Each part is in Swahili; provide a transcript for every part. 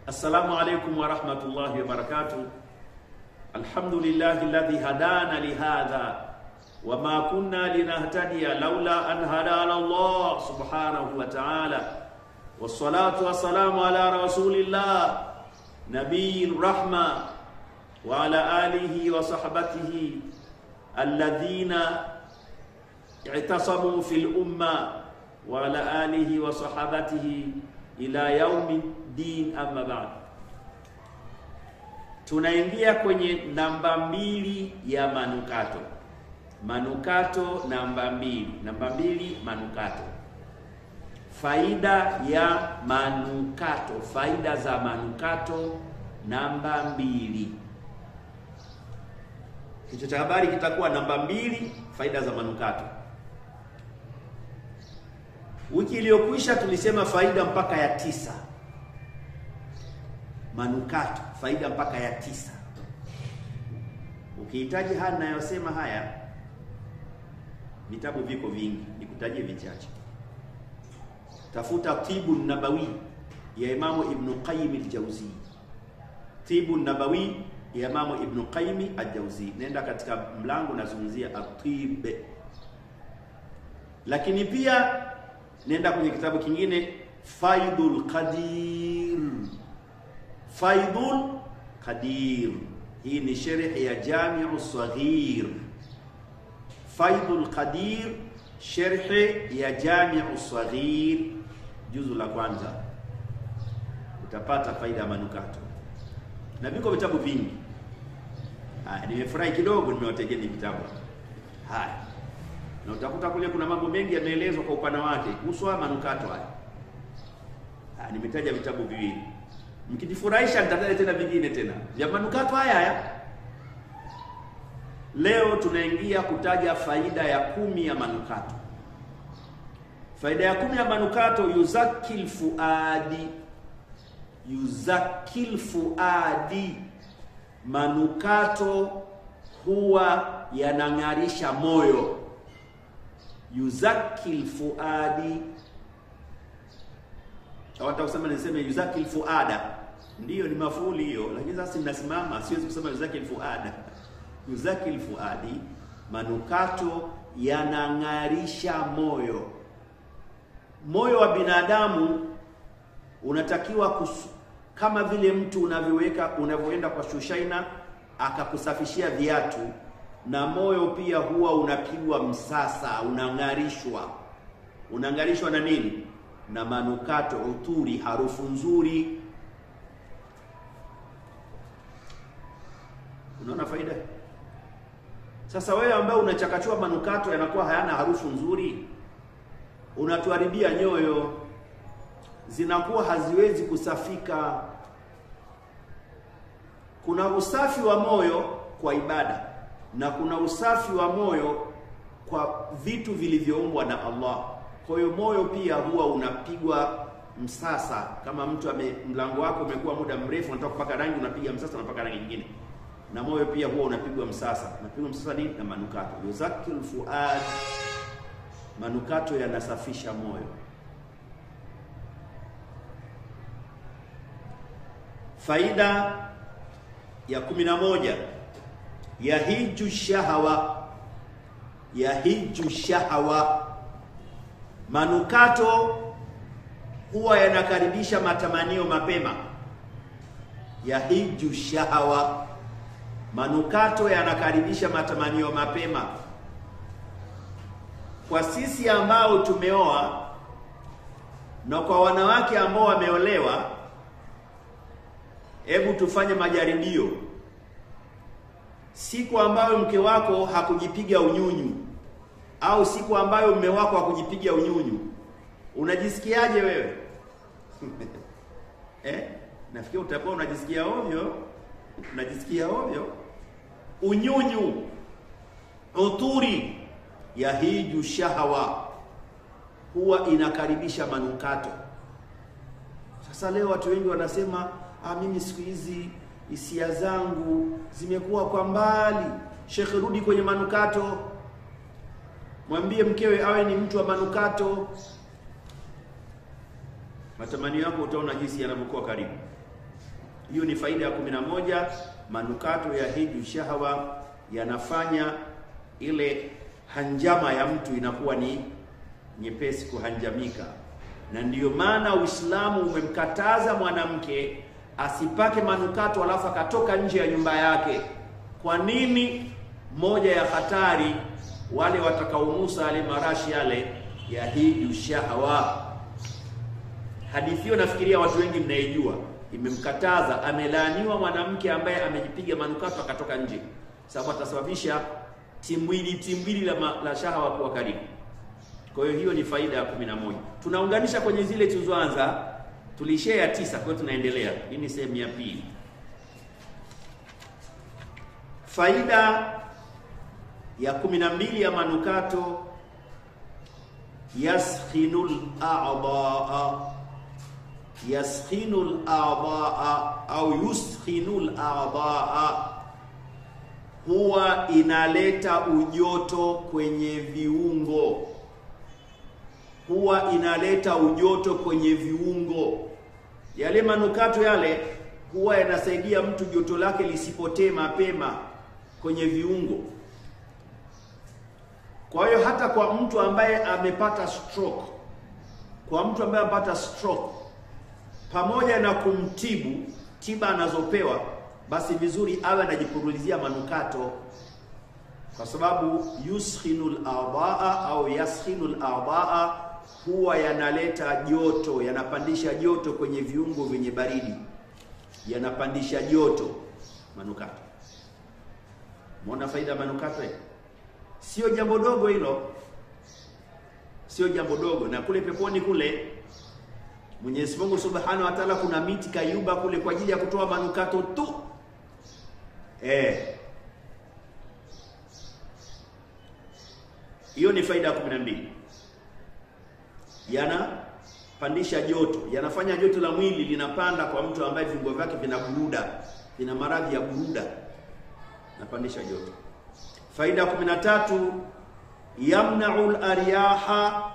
Assalamu alaikum wa rahmatullahi wa barakatuh. Alhamdulillahi alladhi hadana lihadha wa ma kunna linahtadiya laula an hadana Allah subhanahu wa ta'ala. Wassalatu wassalamu ala rasulillah nabiyil rahma wa ala alihi wa sahbatihi alladhina i'tasamu fil umma wa ala alihi wa sahabatihi ila yaumi din. Amma ba'd, tunaingia kwenye namba mbili ya manukato. Manukato namba mbili, namba mbili, manukato. Faida ya manukato, faida za manukato namba mbili. Kichwa cha habari kitakuwa namba mbili, faida za manukato. Wiki iliyokwisha tulisema faida mpaka ya tisa. Manukato faida mpaka ya tisa. Ukihitaji haya ninayosema haya, vitabu viko vingi, nikutajie vichache. Tafuta Tibu Nabawi ya Imamu Ibnu Qayyim al-Jauzi, Tibu Nabawi ya Imamu Ibnu Qayyim al-Jauzi, nenda katika mlango nazungumzia atib. Lakini pia nenda kwenye kitabu kingine Faidul Qadir, Faidul Qadir. Hii ni sharh ya Jamiu Saghir. Faidul Qadir, sharh ya Jamiu Saghir, juzu la kwanza, utapata faida ya manukato na viko vitabu vingi. Haya, nimefurahi kidogo, nimewategeni vitabu haya na utakuta kule kuna mambo mengi yameelezwa kwa upana wake kuhusu haya manukato haya. Ha, nimetaja vitabu viwili, mkijifurahisha nitataja tena vingine tena vya manukato haya haya. Leo tunaingia kutaja faida ya kumi ya manukato. Faida ya kumi ya manukato, yuzakil fuadi, yuzakil fuadi, manukato huwa yanang'arisha moyo yuzakil fuadi, hawata kusema niseme yuzakil fuada, ndiyo ni mafuuli hiyo, lakini sasa ninasimama, siwezi kusema yuzakil fuada. Yuzakil fuadi, manukato yanang'arisha moyo. Moyo wa binadamu unatakiwa kusu, kama vile mtu unavyoweka unavyoenda kwa shushaina akakusafishia viatu na moyo pia huwa unapigwa msasa, unang'arishwa. Unang'arishwa na nini? Na manukato, uturi, harufu nzuri. Unaona faida sasa? Wewe ambaye unachakachua manukato yanakuwa hayana harufu nzuri, unatuharibia nyoyo, zinakuwa haziwezi kusafika. Kuna usafi wa moyo kwa ibada na kuna usafi wa moyo kwa vitu vilivyoumbwa na Allah. Kwa hiyo moyo pia huwa unapigwa msasa. Kama mtu ame, mlango wako umekuwa muda mrefu, unataka kupaka rangi, unapiga msasa, unapaka rangi nyingine, na moyo pia huwa unapigwa msasa. Unapigwa msasa nini? Na manukato. Yuzakil fuad, manukato yanasafisha moyo. Faida ya kumi na moja yahiju shahawa, yahiju shahawa, manukato huwa yanakaribisha matamanio mapema. Yahiju shahawa, manukato yanakaribisha matamanio mapema. Kwa sisi ambao tumeoa na kwa wanawake ambao wameolewa, hebu tufanye majaribio siku ambayo mke wako hakujipiga unyunyu au siku ambayo mume wako hakujipiga unyunyu, unajisikiaje wewe? Eh, nafikiri utakuwa unajisikia ovyo, unajisikia ovyo. Unyunyu, uturi, yahiju shahawa, huwa inakaribisha manukato. Sasa leo watu wengi wanasema ah, mimi siku hizi hisia zangu zimekuwa kwa mbali. Shekhe, rudi kwenye manukato, mwambie mkewe awe ni mtu wa manukato. Matamanio yako utaona jinsi yanavyokuwa karibu. Hiyo ni faida ya kumi na moja. Manukato ya hiju shahwa yanafanya ile hanjama ya mtu inakuwa ni nyepesi kuhanjamika, na ndiyo maana Uislamu umemkataza mwanamke asipake manukato alafu akatoka nje ya nyumba yake. Kwa nini? Moja ya hatari wale watakaonusa yale marashi yale ya hiju shahwa. Hadithi hiyo nafikiria watu wengi mnaijua, imemkataza, amelaaniwa mwanamke ambaye amejipiga manukato akatoka nje, sababu atasababisha timbwili timbwili la, ma, la shahawa kuwa karibu. Kwa hiyo hiyo ni faida ya kumi na moja. Tunaunganisha kwenye zile tulizoanza, tulishia ya tisa, kwa hiyo tunaendelea. Hii ni sehemu ya pili. Faida ya kumi na mbili ya manukato, yaskhinul a'daa, yaskhinul a'daa au yuskhinul a'daa huwa inaleta ujoto kwenye viungo, huwa inaleta ujoto kwenye viungo. Yale manukato yale huwa yanasaidia mtu joto lake lisipotee mapema kwenye viungo. Kwa hiyo hata kwa mtu ambaye amepata stroke, kwa mtu ambaye amepata stroke, pamoja na kumtibu tiba anazopewa basi vizuri awe anajipurulizia manukato, kwa sababu yuskhinul a'daa au yaskhinul a'daa huwa yanaleta joto, yanapandisha joto kwenye viungo vyenye baridi, yanapandisha joto manukato. Umeona faida ya manukato eh? Sio jambo dogo hilo, sio jambo dogo. Na kule peponi kule Mwenyezi Mungu Subhanahu wa Ta'ala, kuna miti kayuba kule kwa ajili ya kutoa manukato tu. Eh, hiyo ni faida ya kumi na mbili. Yanapandisha joto, yanafanya joto la mwili linapanda kwa mtu ambaye viungo vyake vina buruda, vina maradhi ya buruda, napandisha joto. Faida ya kumi na tatu, yamnau laryaha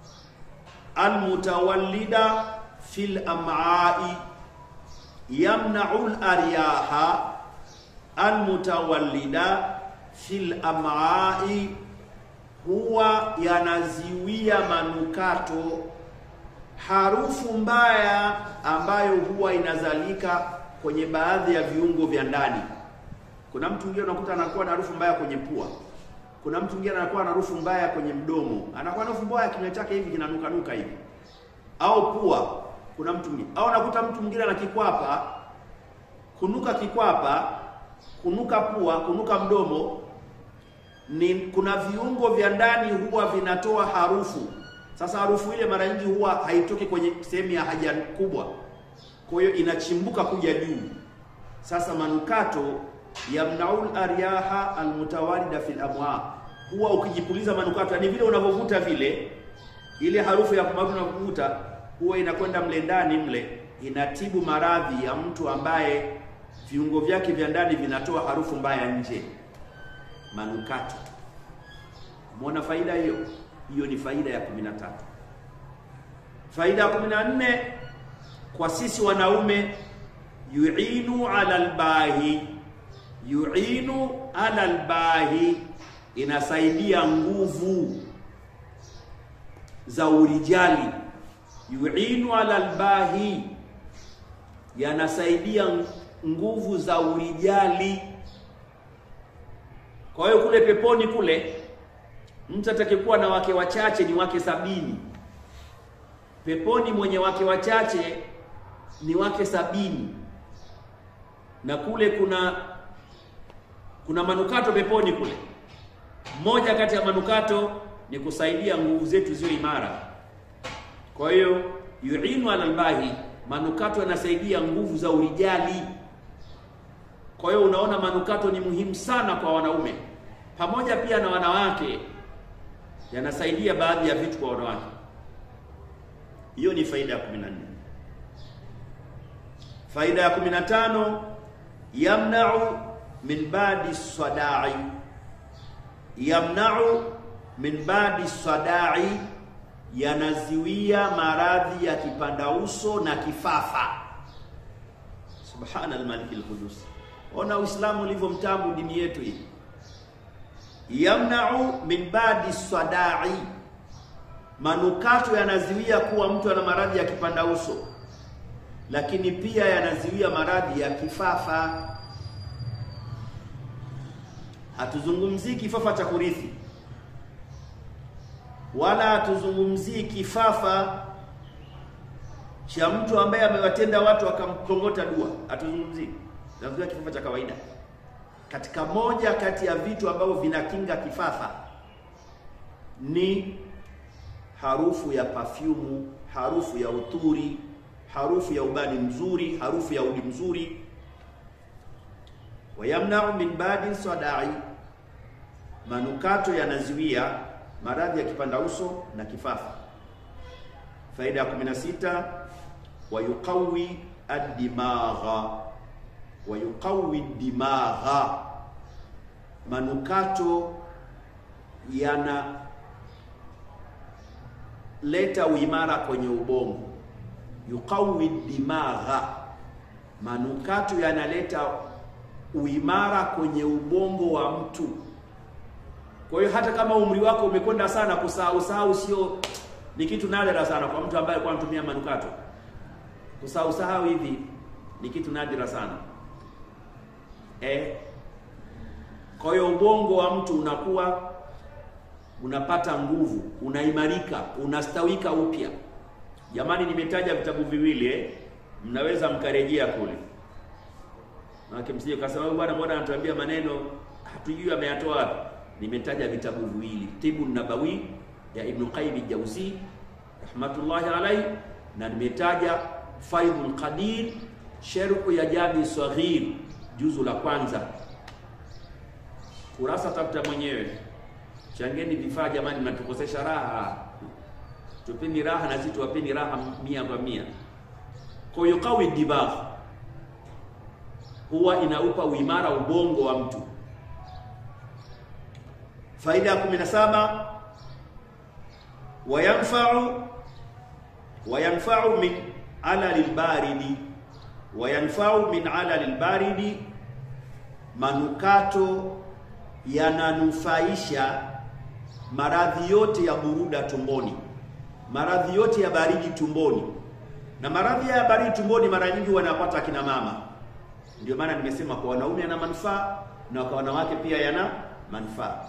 almutawallida fil am'ai, yamnau laryaha almutawallida fil am'ai, huwa yanaziwia manukato harufu mbaya ambayo huwa inazalika kwenye baadhi ya viungo vya ndani. Kuna mtu mwingine unakuta anakuwa na harufu mbaya kwenye pua. Kuna mtu mwingine anakuwa na harufu mbaya kwenye mdomo, anakuwa na harufu mbaya kinywa chake hivi kinanuka nuka hivi, au pua. Kuna mtu mwingine au unakuta mtu mwingine ana kikwapa, kunuka kikwapa kunuka pua, kunuka mdomo ni kuna viungo vya ndani huwa vinatoa harufu. Sasa harufu ile mara nyingi huwa haitoki kwenye sehemu ya haja kubwa, kwa hiyo inachimbuka kuja juu. Sasa manukato yamnaul aryaha almutawalida fil amwa, huwa ukijipuliza manukato, yani vile unavyovuta vile, ile harufu ya kumatu unavyovuta huwa inakwenda mle ndani mle, inatibu maradhi ya mtu ambaye viungo vyake vya ndani vinatoa harufu mbaya nje. Manukato, umeona faida hiyo? Hiyo ni faida ya kumi na tatu. Faida ya kumi na nne kwa sisi wanaume, yuinu ala albahi, yuinu ala albahi, inasaidia nguvu za urijali. Yuinu ala albahi, yanasaidia nguvu za urijali. Kwa hiyo kule peponi kule mtu atakayekuwa na wake wachache ni wake sabini. Peponi mwenye wake wachache ni wake sabini, na kule kuna kuna manukato peponi kule. Moja kati ya manukato ni kusaidia nguvu zetu ziwe imara. Kwa hiyo yuinu ala albahi, manukato yanasaidia nguvu za urijali. Kwa hiyo unaona manukato ni muhimu sana kwa wanaume pamoja pia na wanawake, yanasaidia baadhi ya vitu kwa wanawake. Hiyo ni faida ya 14. Faida ya 15, yamnau min badi sadai, yamnau min badi sadai, yanaziwia maradhi ya kipanda uso na kifafa. Subhana al-Malik al-Qudus. Ona Uislamu ulivyo mtamu, dini yetu hii. Yamna'u min badi sadai, manukato yanaziwia kuwa mtu ana maradhi ya kipanda uso, lakini pia yanaziwia maradhi ya kifafa. Hatuzungumzii kifafa cha kurithi, wala hatuzungumzii kifafa cha mtu ambaye amewatenda watu akamkongota dua, hatuzungumzii. Tunazungumzia kifafa cha kawaida. Katika moja kati ya vitu ambavyo vinakinga kifafa ni harufu ya pafyumu, harufu ya uturi, harufu ya ubani mzuri, harufu ya udi mzuri. Wayamnau min badi sadai, manukato yanazuia maradhi ya kipanda uso na kifafa. Faida ya 16 wayuqawi ad-dimagha wayuqawi dimagha, manukato yana leta uimara kwenye ubongo. Yuqawi dimagha, manukato yanaleta uimara kwenye ubongo wa mtu. Kwa hiyo hata kama umri wako umekwenda sana, kusahau sahau sio ni kitu nadra sana kwa mtu ambaye alikuwa anatumia manukato. Kusahau sahau hivi ni kitu nadra sana eh. Kwa hiyo ubongo wa mtu unakuwa unapata nguvu, unaimarika, unastawika upya. Jamani, nimetaja vitabu viwili eh, mnaweza mkarejea kule, maana msije kasema bwana, mbona anatuambia maneno hatujui ameyatoa wapi. Nimetaja vitabu viwili, Tibu Nabawi ya Ibn Qayyim Jauzi rahmatullahi alayhi, na nimetaja Faidhul Qadir sherhu ya Jami Saghir juzu la kwanza, kurasa tafuta mwenyewe. Changeni vifaa jamani, mnatukosesha raha. Tupeni raha na sisi tuwapeni raha mia kwa mia. Kwa hiyo qawi dibagh huwa inaupa uimara ubongo wa mtu. Faida ya 17 wayanfa'u wayanfa'u min ala lilbaridi wayanfa'u min ala lilbaridi, manukato yananufaisha maradhi yote ya buruda tumboni, maradhi yote ya baridi tumboni. Na maradhi ya baridi tumboni mara nyingi wanapata akina mama, ndio maana nimesema kwa wanaume yana manufaa na kwa wanawake pia yana manufaa.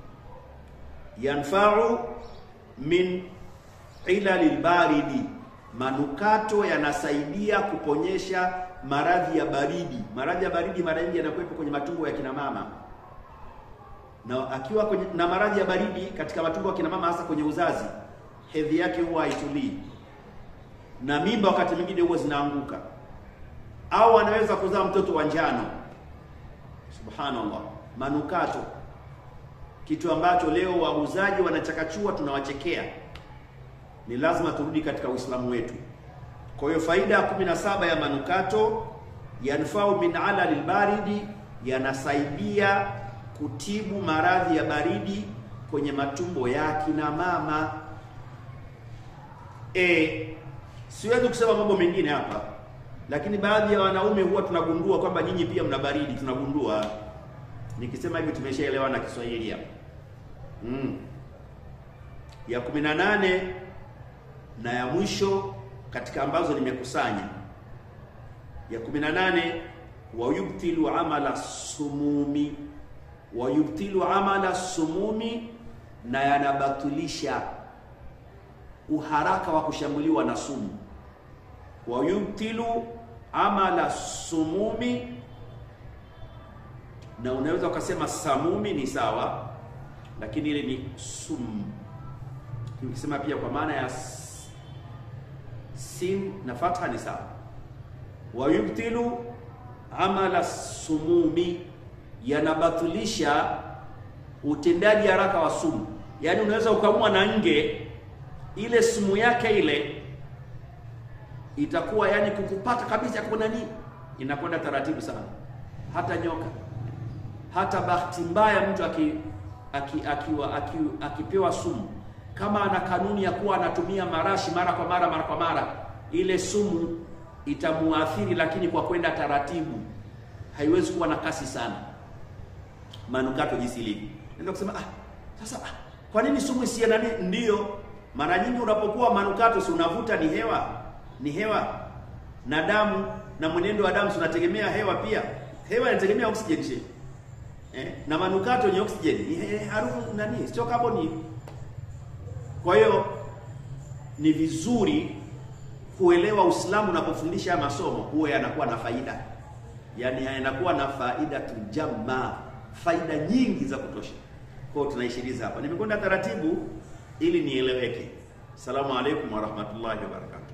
Yanfa'u min ilalil baridi, manukato yanasaidia kuponyesha maradhi ya baridi. Maradhi ya baridi mara nyingi yanakuwepo kwenye matumbo ya kina mama na akiwa kwenye, na maradhi ya baridi katika matumbo ya kina mama, hasa kwenye uzazi, hedhi yake huwa haitulii na mimba wakati mwingine huwa zinaanguka, au anaweza kuzaa mtoto wa njano. Subhanallah, manukato, kitu ambacho leo wauzaji wanachakachua, tunawachekea. Ni lazima turudi katika Uislamu wetu. Kwa hiyo faida ya 17 ya manukato, yanfau min ala lilbaridi, yanasaidia kutibu maradhi ya baridi kwenye matumbo ya kina mama. E, siwezi kusema mambo mengine hapa, lakini baadhi ya wanaume huwa tunagundua kwamba nyinyi pia mna baridi. Tunagundua, nikisema hivi tumeshaelewana Kiswahili hapa. Mm. Ya 18 na ya mwisho katika ambazo nimekusanya, ya 18 wayubtilu amala sumumi wayubtilu amala sumumi, na yanabatilisha uharaka wa kushambuliwa na sumu. Wayubtilu amala sumumi, na unaweza ukasema samumi ni sawa, lakini ile ni sum. Ukisema pia kwa maana ya sin na fatha ni sawa. Wayubtilu amala sumumi yanabatilisha utendaji haraka wa sumu. Yaani unaweza ukamua na nge, ile sumu yake ile itakuwa yani kukupata kabisa kwa nani, inakwenda taratibu sana. Hata nyoka, hata bahati mbaya mtu aki, aki, akiwa aki, akipewa sumu, kama ana kanuni ya kuwa anatumia marashi mara kwa mara mara kwa mara, ile sumu itamuathiri, lakini kwa kwenda taratibu, haiwezi kuwa na kasi sana. Manukato jinsi ilivyo, naweza kusema ah, sasa ah, kwa nini sumu isiye nani? Ndio, mara nyingi unapokuwa manukato, si unavuta ni hewa, ni hewa na damu na mwenendo wa damu tunategemea hewa pia. Hewa inategemea oxygen eh, na manukato ni oxygen, ni harufu nani, sio kaboni. Kwa hiyo ni vizuri kuelewa Uislamu unapofundisha haya masomo, huwe yanakuwa na faida, yaani yanakuwa na faida tujama, faida nyingi za kutosha. Kwa hiyo tunaishiriza hapa, nimekwenda taratibu ili nieleweke. Asalamu alaykum wa rahmatullahi wa barakatuh.